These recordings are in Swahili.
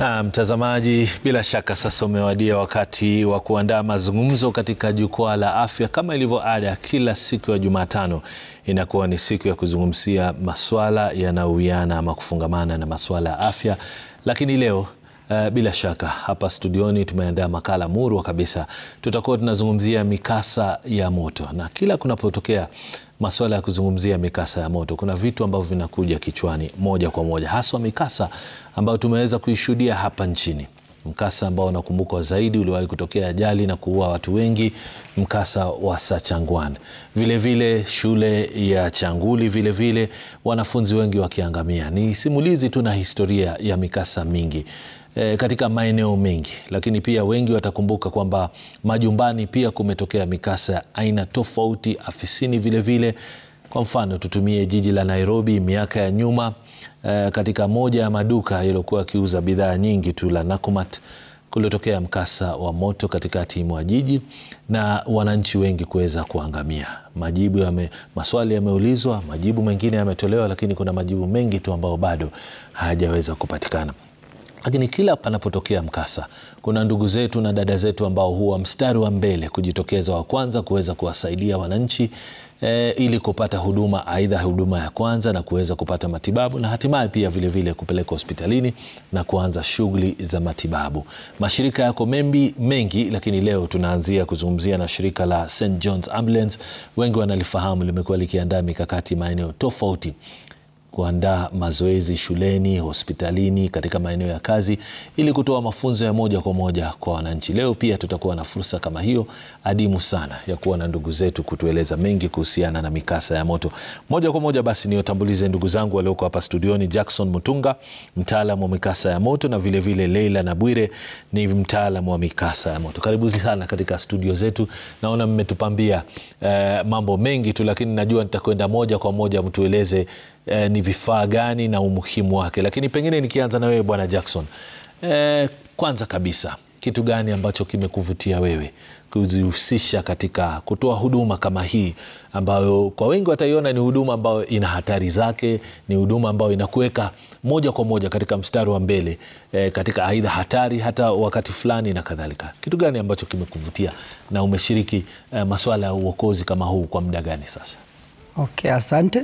Na mtazamaji, bila shaka sasa umewadia wakati wa kuandaa mazungumzo katika jukwaa la afya. Kama ilivyo ada, kila siku ya Jumatano inakuwa ni siku ya kuzungumzia maswala yanayowiana ama kufungamana na maswala ya afya, lakini leo Uh, bila shaka hapa studioni tumeandaa makala murwa kabisa. Tutakuwa tunazungumzia mikasa ya moto, na kila kunapotokea masuala ya kuzungumzia mikasa ya moto, kuna vitu ambavyo vinakuja kichwani moja kwa moja, haswa mikasa ambayo tumeweza kuishuhudia hapa nchini. Mkasa ambao unakumbukwa zaidi uliwahi kutokea ajali na kuua watu wengi, mkasa wa Sachangwan. Vilevile shule ya Changuli, vilevile vile, wanafunzi wengi wakiangamia. Ni simulizi tu na historia ya mikasa mingi E, katika maeneo mengi, lakini pia wengi watakumbuka kwamba majumbani pia kumetokea mikasa ya aina tofauti, afisini vilevile vile. Kwa mfano tutumie jiji la Nairobi miaka ya nyuma e, katika moja ya maduka yaliyokuwa yakiuza bidhaa nyingi tu la Nakumatt kulitokea mkasa wa moto katikati mwa jiji na wananchi wengi kuweza kuangamia. Majibu yame, maswali yameulizwa, majibu mengine yametolewa, lakini kuna majibu mengi tu ambayo bado hayajaweza kupatikana lakini kila panapotokea mkasa kuna ndugu zetu na dada zetu ambao huwa mstari wa mbele kujitokeza wa kwanza kuweza kuwasaidia wananchi e, ili kupata huduma aidha huduma ya kwanza na kuweza kupata matibabu na hatimaye pia vilevile kupeleka hospitalini na kuanza shughuli za matibabu. Mashirika yako membi, mengi, lakini leo tunaanzia kuzungumzia na shirika la St John's Ambulance. Wengi wanalifahamu, limekuwa likiandaa mikakati maeneo tofauti kuandaa mazoezi shuleni, hospitalini, katika maeneo ya kazi ili kutoa mafunzo ya moja kwa moja kwa wananchi. Leo pia tutakuwa na fursa kama hiyo adimu sana ya kuwa na ndugu zetu kutueleza mengi kuhusiana na mikasa ya moto. Moja kwa moja basi niwatambulize ndugu zangu walioko hapa studioni. Jackson Mutunga, mtaalamu wa mikasa ya moto na vilevile vile Leila Nabwire ni mtaalamu wa mikasa ya moto. Karibuni sana katika studio zetu. Naona mmetupambia eh, mambo mengi tu, lakini najua nitakwenda moja kwa moja mtueleze Eh, ni vifaa gani na umuhimu wake, lakini pengine nikianza na wewe bwana Jackson, eh, kwanza kabisa kitu gani ambacho kimekuvutia wewe kujihusisha katika kutoa huduma kama hii ambayo kwa wengi wataiona ni huduma ambayo ina hatari zake, ni huduma ambayo inakuweka moja kwa moja katika mstari wa mbele eh, katika aidha hatari hata wakati fulani na kadhalika. Kitu gani ambacho kimekuvutia na umeshiriki eh, masuala ya uokozi kama huu kwa muda gani sasa? Okay, asante.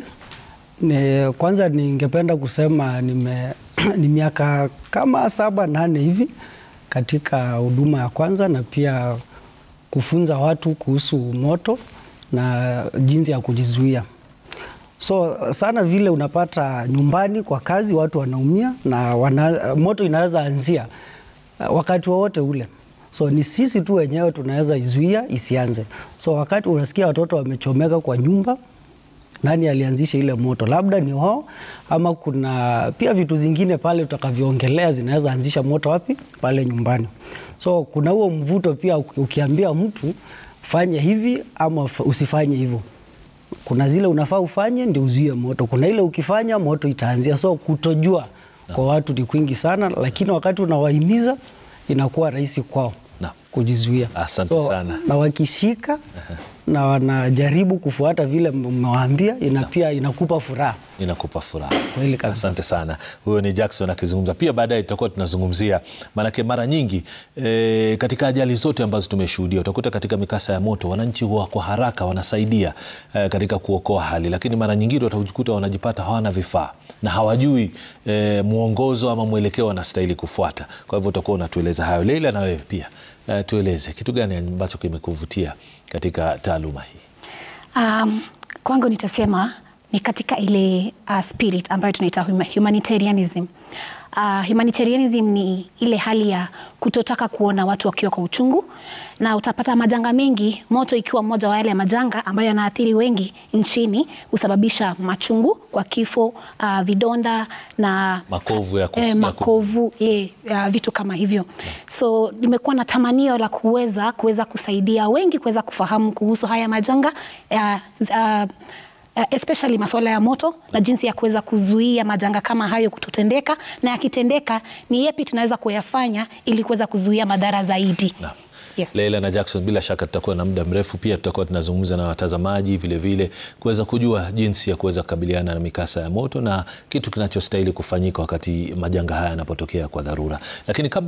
Ni, kwanza ningependa kusema nime, ni miaka kama saba nane hivi katika huduma ya kwanza na pia kufunza watu kuhusu moto na jinsi ya kujizuia. So sana vile unapata nyumbani kwa kazi watu wanaumia na wana, moto inaweza anzia wakati wowote ule. So ni sisi tu wenyewe tunaweza izuia isianze. So wakati unasikia watoto wamechomeka kwa nyumba nani alianzisha ile moto? Labda ni wao, ama kuna pia vitu zingine pale tutakavyoongelea zinaweza anzisha moto wapi? Pale nyumbani. So kuna huo mvuto pia, ukiambia mtu fanye hivi ama usifanye hivyo. Kuna zile unafaa ufanye ndio uzuie moto, kuna ile ukifanya moto itaanzia. So kutojua no. kwa watu ni kwingi sana, lakini wakati unawahimiza inakuwa rahisi kwao no. kujizuia. Asante so, sana. na wakishika uh -huh na wanajaribu kufuata vile mmewaambia, ina pia inakupa furaha, inakupa furaha. Kweli kabisa. Asante sana. Huyo ni Jackson akizungumza. Pia baadaye tutakuwa tunazungumzia, maanake mara nyingi e, katika ajali zote ambazo tumeshuhudia utakuta katika mikasa ya moto wananchi huwa kwa haraka wanasaidia e, katika kuokoa hali, lakini mara nyingine watajikuta wanajipata hawana vifaa na hawajui e, mwongozo ama mwelekeo wanastahili kufuata. Kwa hivyo utakuwa unatueleza hayo. Leila, na wewe pia Uh, tueleze kitu gani ambacho kimekuvutia katika taaluma hii? Um, kwangu nitasema ni katika ile uh, spirit ambayo tunaita humanitarianism. Uh, humanitarianism ni ile hali ya kutotaka kuona watu wakiwa kwa uchungu, na utapata majanga mengi, moto ikiwa mmoja wa yale majanga ambayo yanaathiri wengi nchini, husababisha machungu kwa kifo, uh, vidonda na makovu ya eh, makovu eh, uh, vitu kama hivyo yeah. So nimekuwa na tamanio la kuweza kuweza kusaidia wengi kuweza kufahamu kuhusu haya majanga uh, uh, Uh, especially masuala ya moto na jinsi ya kuweza kuzuia majanga kama hayo kutotendeka, na yakitendeka ni yepi tunaweza kuyafanya ili kuweza kuzuia madhara zaidi. Na. Yes. Leila na Jackson, bila shaka tutakuwa na muda mrefu, pia tutakuwa tunazungumza na watazamaji vilevile kuweza kujua jinsi ya kuweza kukabiliana na mikasa ya moto na kitu kinachostahili kufanyika wakati majanga haya yanapotokea kwa dharura, lakini kabla